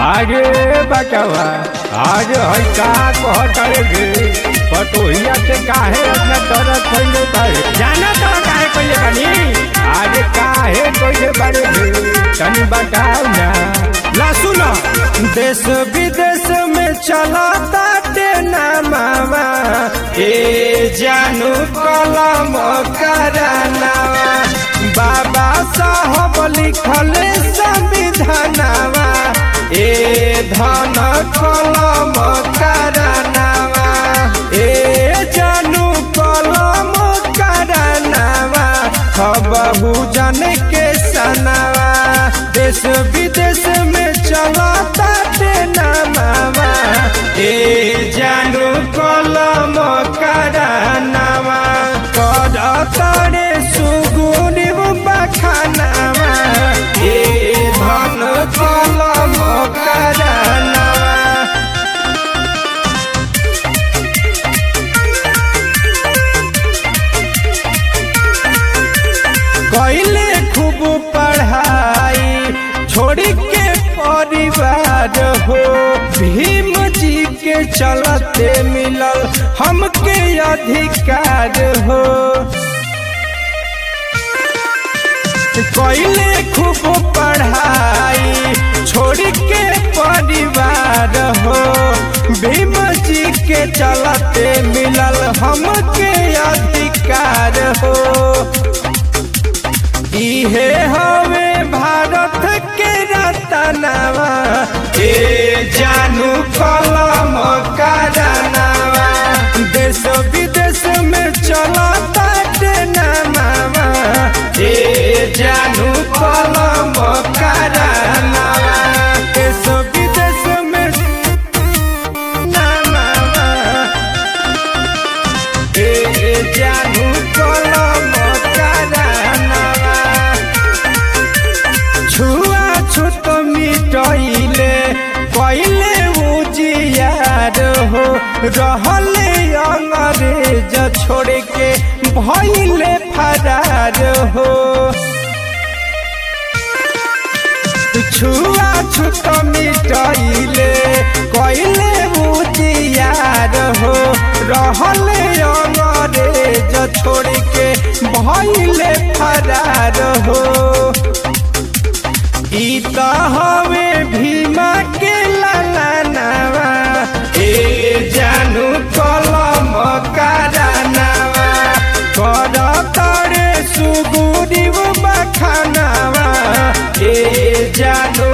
आगे बचवा आज है का कहतर गे पटोहिया से काहे अपना तरफ कइले बारे जाना तो काहे कइले बानी आज काहे कइले बारे गे तनी बताओ ना ला सुनो देश विदेश में चला ताटे ना मामा ए जानू कलम करानावा बाबा साहब लिखल संविधानवा ए धन कलम करानावा ए जानू कलम करानावा बहु जन के सनावा देश विदेश में चला ताटे ना मामा ए जानू कलम करानावा कर तरे सुगुनी बखानावा ए धन कलम करानावा कैले खूब पढ़ाई छोड़ी के परिवार हो भीम जी के चलते मिलल हमके अधिकार हो कैले खूब पढ़ाई छोड़ी के परिवार हो भीम जी के चलते मिलल हमके अधिकार हो इहे हवे भारत के रतनवा ए जानू कलम करानवा देश विदेश में चला ताटे नामा ए जानू कलम करानवा देश विदेश में नामा ए जानू कलम करानवा छुआ छुत मिटैले पहिले उजियार हो रहले अंग्रेज छोड़ के भैले फरार हो छुआ छुत मिटैले कैले उजियार हो रहले अंग्रेज छोड़ के भैले फरार हो ई त हवे भीमा के लालानावा ए जानू कलम करानावा कर तरे सुगुरी बखानावा ए जानू